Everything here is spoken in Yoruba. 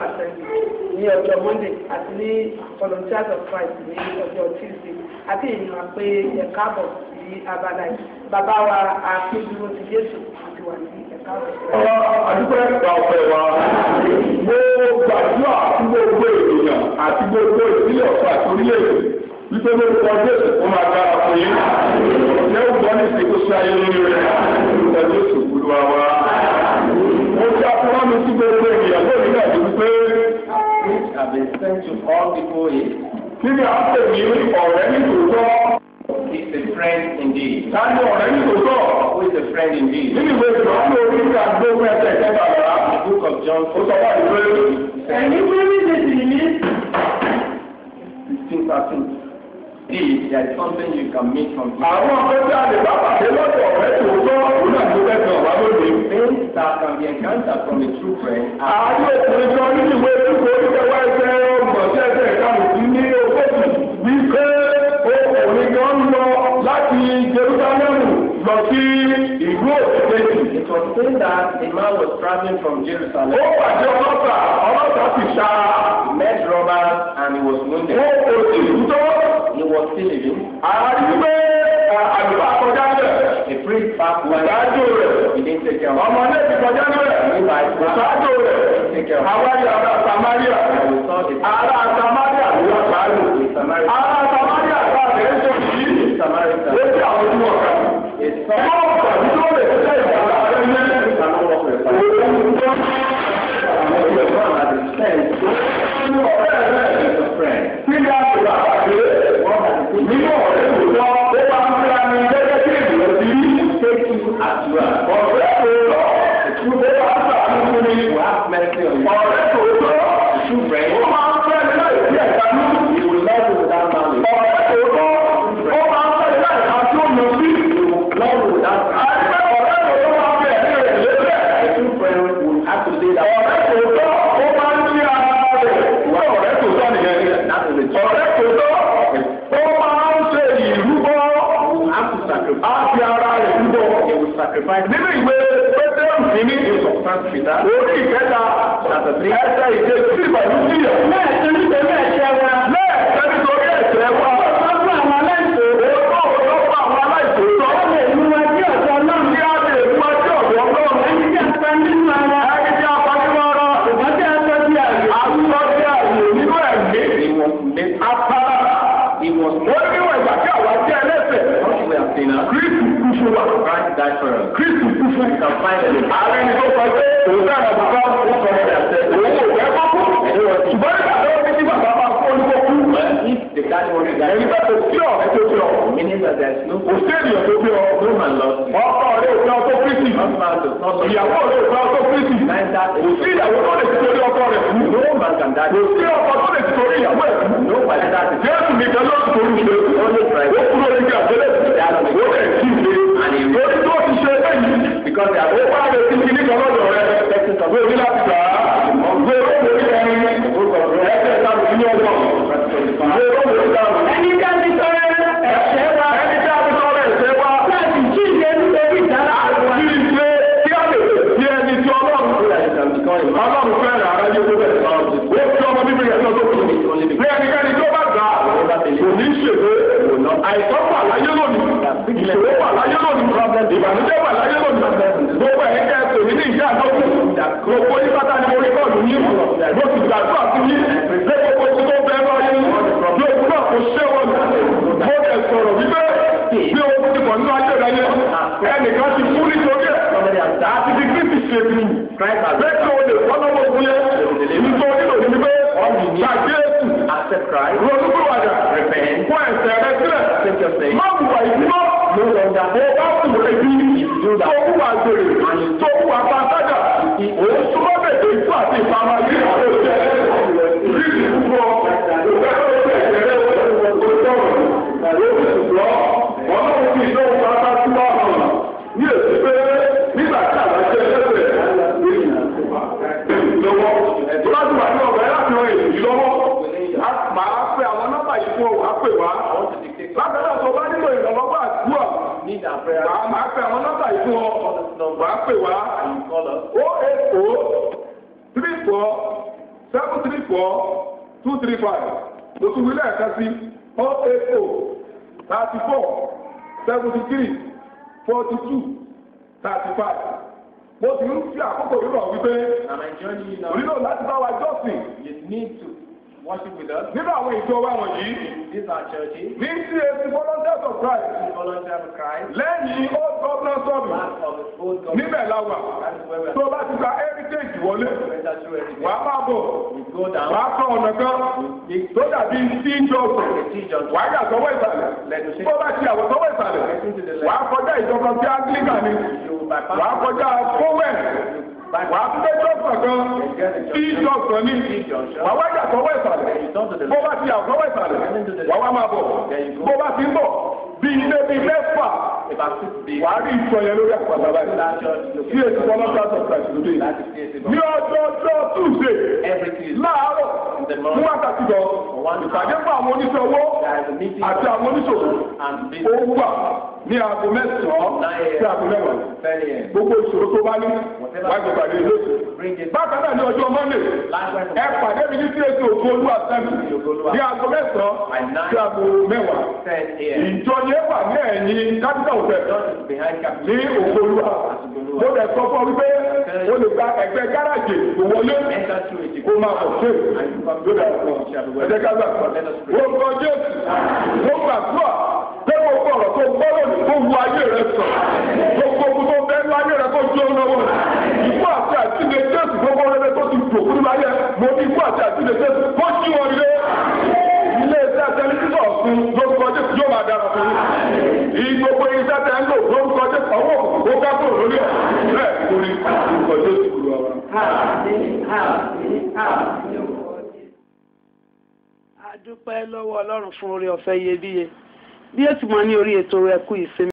ní ọjọ́ monday àti ní volunteers of christ ní ọjọ́ tuesday àti ìyìnbọn pé ẹ̀ka àbọ̀ sí abala yìí bàbá wa àpéjúwò ti jésù àti wà ní ẹ̀ka àbọ̀. àdúgbò ẹ̀ka ọ̀fẹ́ wa mo gbàdúrà fún gbogbo ènìyàn àti gbogbo ìpínlẹ̀ ọ̀fẹ́ àti orílẹ̀-èdè wípé ló kọ jésù kó máa dára fún yín ọ̀sẹ̀ ògbọ́n ní ìsìnkú sí ayé lórí rẹ̀ lórúkọ jésù olúwa wa. mo ti afúnwá mi sí gbogbo ènìyàn lónìí náà wípé which have been sent to all people is, kí ni à ń pè ní ọ̀rẹ́ nítòótọ́ is a friend indeed. ta ni ọ̀rẹ́ nítòótọ́ Who is a friend indeed? nínú ìwé ìrọ̀lú orí ní àgbóhùn ẹsẹ̀ ìjọba rárá The book of John ó sọ wá ìwé ẹ̀yin wíwí ṣe sì ní 16 13. See, there is something you can meet from here. àwọn akẹ́kọ̀ọ́ àlè bá pàdé lọ́dọ̀ ọ̀rẹ́ tòótọ́ òun náà tó fẹ́ kan wá lónìí. Things that can be encountered from a true friend are ààrẹ òkùnrin kan nínú ìwé ìdúgbò oníkẹwà ẹsẹ̀ ọgbọ̀n sí ẹsẹ̀ ìdáhùn sí ní ogójì wípé ọkùnrin kan ń lọ láti Jerúsálẹ́mù lọ sí ìlú òkèkèjì. It was said that a man was traveling from Jerusalem, ó pàdé ọlọ́pàá ọlọ́pàá sì ṣá met robbers, and he was ó wounded. kò sí ìlú tó. He was still living. ààrẹ wípé àlùbá kọjá bẹ̀. A priest passed by. ìdájọ́ rẹ̀ He didn't take care of ọmọ náà ti kọjá bẹ̀. ìdájọ́ rẹ̀ àwárí ará Samaria. him. We saw the ará Samaria ló wà sáájú. Samaritan. ará Samaria bá rẹ̀ ń tó yìí. Samaritan. lórí àwọn ojú ọ̀gá. A son ọmọ ọ̀gá tí ó lè ṣe ìgbàlá rẹ̀ ní ẹ̀sìn. cannot walk with a father. òun tó And the son had a friend. ń ọ̀rẹ́ rẹ̀. He's a friend. kí ni a ti rà pàdé? nínú ọ̀rẹ́ tòótọ́ ó bá ń fúra ní gẹ́gẹ́ bí ènìyàn ti rí. Take you as you are. ọ̀rẹ́ tòótọ́ ó bá ń sàánú fún mi. You have mercy on you. ọ̀rẹ́ tòótọ́ True friend. ó máa ń fẹ́ ní láì sí ẹ̀ka ní. He will love you without malice. ọ̀rẹ́ tòótọ́ ó máa ń fẹ́ ní láì ká tí ó lọ sí. Love you without àìpẹ́ ọ̀rẹ́ tòótọ́ máa ń fi ẹ̀mí rẹ̀ lélẹ̀. A true friend will have to say that. ọ̀rẹ́ tòótọ́ ó máa ń ní ara rẹ̀. ìwé ọ̀rẹ́ tòótọ́ nìyẹn. That is the truth. ọ̀rẹ́ tòótọ́ ó máa ń ṣe ìrúbọ. You have to sacrifice. á fi ara rẹ̀ rúbọ. He will sacrifice. nínú ìwé pétérù kìíní First Peter. orí ìkẹta Chapter three. ẹsẹ̀ ìdè sí ìbàdí síyà. lẹ́ẹ̀sẹ̀ nítorí ẹ̀ṣẹ̀ wa lẹ́ẹ̀kẹ́ nítorí ẹ̀ṣẹ̀ wa. wọ́n fún àwọn aláìsàn Òótọ́ ọ̀pọ̀lọpọ̀ àwọn aláìsòótọ́. wọ́n lè mú wa sí ọ̀dọ̀ ọlọ́run Kí á lè mú ẹjọ́ ọ̀dọ́ ọlọ́run. ẹni tí a pa nínú ara Ẹni tí a pa nínú ara. ṣùgbọ́n tí a tọ́ sí àyè Àwùjọ tí a lò nínú ẹ̀mí. He was made. Apara. He was Ó ní níwọ̀n ìgbà tí àwa jẹ́ ẹlẹ́sẹ̀. not we are sinners. Kristu kú fún wa. Christ died for us. Kristu kú fún You can find it. Ààrẹ ni tó sọ pé òun náà lọ bàbá ó sọ ọ́ dà sẹ́. Òun ò fẹ́ kọ́ kú. Ṣùgbọ́n nígbà tó ní kí bàbá máa kú olúkọ kú. If the daddy wants to Ẹ̀yin die, bá tó sí ọ̀rẹ́ tó fi ọ̀. meaning that there is no Kò sí ènìyàn tó fi ọ̀. no man lost you. Ọkọ rẹ̀ ò fẹ́ ọkọ Kristi. Husband does not love Ìyàwó rẹ̀ ò fẹ́ ọkọ Kristi. Neither Kò sí ìyàwó tó lè ti torí ọkọ rẹ̀ kú. no man can die. Kò sí ọkọ tó lè ti torí ìyàwó ẹ̀ kú. No man can die. Jésù nìkan ló ti torí ìṣe. Only Christ. Ó kúrò nígbà tẹ́lẹ̀. Ó lè jí ìṣe. And he Lórí tó ti ṣe bẹ́yìí. because they are Ó wá lè ti kíní kan lọ́dọ̀ rẹ̀. Gbé orí láti gbà á. Gbé orí ẹni. Ẹsẹ̀ ìtàkùn sí ní ọgbọ̀n. Gbé orí ìtàkùn. ẹni tí a ti tọrẹ ẹ̀ṣẹ̀ wa Ẹni tí a ti sọ̀rọ̀ ẹ̀ṣẹ̀ wa. láti jí ìṣe nítorí ìdára wa Kí ni ṣe kí á lè di ẹni tí Ọlọ́run so that you can become a man. Ọlọ́run fẹ́ràn ara yóò tó bẹ̀rẹ̀ sọ́ọ́. Ó fi ọmọ bíbí rẹ̀ lọ́dọ̀ kù. Bí ẹnikẹ́ni tó bá gbà á, kò ní ṣègbè. Àìsàn wà láyé lónìí. Ìṣòro wà láyé lónìí. Ìbànújẹ́ wà láyé lónìí. Gbogbo ẹ̀yin kẹ́ ẹ pè mí ní ìjà àdókù. Gbogbo yín pátá ni mo rí bọ́ọ̀lù yín. Mo sì gbàdúrà sí yín. Lé gbogbo tí tó bẹ́ẹ̀ lọ yín. Bí ogun náà kò ṣé wọn. Mo dẹ̀ sọ̀rọ̀ wípé bí ogun ti pọ̀ nínú ayé rẹ̀ yẹn. Ẹnìkan ti kú nítorí ẹ̀. Àti ti Kristi ṣe bí. Christ has Bẹ́ẹ̀ni o lè wọ́n lọ́wọ́ ogun yẹn. Nítorí nílò ní pé gbàgbé èsù. accept Christ. Ronúkúròwàdà. Repent. Fún ẹ̀ṣẹ̀ rẹ sílẹ̀. Take your sin. Má wùwà ìdúró. No longer Mo bá wù ebi. do that. Tó wùwà gbèrè. Tó wùwà pàtàkì. Òun súnmọ́ bèbè ikú àti ìpamọ́ yìí. Àwọn òṣè. Ríṣì púpọ̀. Òṣè tó ṣe ìṣẹ̀lẹ̀ Ọlọ́run fi ìdánwò pátá sí wà hàn. Ní èsì pé nígbà tí àwọn ẹgbẹ́ ẹgbẹ́ lọ́wọ́. Láti wà ní ọ̀gá láti ran èyí lọ́wọ́. Màá pe àwọn nọ́mbà yìí fún ọ, wàá pè wá. Lábẹ́lẹ̀ tó bá nílò ìrànlọ́wọ́ àdúrà. Need our prayer. Màá máa pe àwọn nọ́mbà yìí fún ọ, wàá pè wá. And you call us. O eight o three four seven three four two three five lóṣù wílẹ̀ ẹ̀ka sí oh eight oh thirty four seventy three forty two thirty five mo sì ń fi àkókò rírọ̀ wípé And I join you now. onílò láti bá wa jọ́sìn You need to worship with us. nínú àwọn ìjọ wa wọ̀nyí These are churches. ní CAC volunteers of Christ Volunteer of Christ. lẹ́yìn old governor service Part of the old government. níbẹ̀ la wà That is where we tó are. bá ti gba heritage wọlé Enter through everything. wàá máa bọ̀ We go down. wàá kọ́ ọ̀nà kan tó dàbí tí jọ̀sọ̀ The teachers. wàá yà sọ́wọ́ ìsàlẹ̀ Let us tó bá ti àwọ̀ sọ́wọ́ ìsàlẹ̀ wàá kọjá ìjọba tí anglican ni You bypass. wàá kọjá fowell wàá tún dé jọ̀sọ̀ kan tí jọ̀sọ̀ ni wàá wá yà sọ́wọ́ ìsàlẹ̀ You turn to the bó left. bá ti àwọ̀ sọ́wọ́ ìsàlẹ̀ wàá wá máa bọ̀ bó bá ti ń bọ̀ bí ilé bí mẹ́fà About six days. wàá rí ìtọ́ yẹn lórí àpàtà báyìí That church tí located. èsì fọlọ́sà sọ̀tàṣì lóde That is CAC ní ọjọ́ ọjọ́ tuesday Every Tuesday. láàárọ̀ fún wákàtí lọ ìpàdé fún àwọn oníṣẹ́ owó There is a meeting. àti àwọn oníṣòwò And ó business. wà ní aago mẹ́sàn-án sí aago mẹ́wàá Very end. gbogbo ìṣòro tó bá ní wájú ìpàdé lóṣù Bring it. bákan náà ní ọjọ́ monday Likewise. ẹ pàdé mi ní sí ètò òkú olúwa sẹ́mi ní aago mẹ́sàn-án sí aago mẹ́wàá 10 a.m. ìjọ yẹn wà ní ẹ̀yìn capital hotel Church is behind ní Capital. òkú olúwa mo lè sọ fún ọ wípé o lè gba ẹgbẹ́ gáràjì tó wọlé Enter through it. kó máa bọ̀ sí lórí àwọn ẹ̀jẹ̀ ká gbà wọ́n gbọ́ jésù wọ́n gbàdúrà pé gbogbo ọ̀rọ̀ tó gbọ́ lónìí kó wu ayé rẹ sọ gbogbo ogun tó bẹ́ẹ̀ ní ayé rẹ kó jó lọ́wọ́ ikú àti àtìlẹ jésù gbogbo rẹ tó ti dòkú nínú ayé mo ní ikú àti àtìlẹ jésù kó jí wọn ilé ilé iṣẹ́ tẹlifíṣọ̀ fún lórúkọ jésù yóò máa dára fún yín gbogbo iṣẹ́ tẹ ń lò lórúkọ jésù ọwọ́ ó ká kúrò lórí ẹ̀ bẹ́ẹ̀ kúrò ní lórúkọ jésù kúrò wa. a dúpẹ́ lọ́wọ́ ọlọ́run fún oore ọ̀fẹ́ iyebíye bí ètò mọ́ ní orí ètò ẹ̀kú ìsinmi.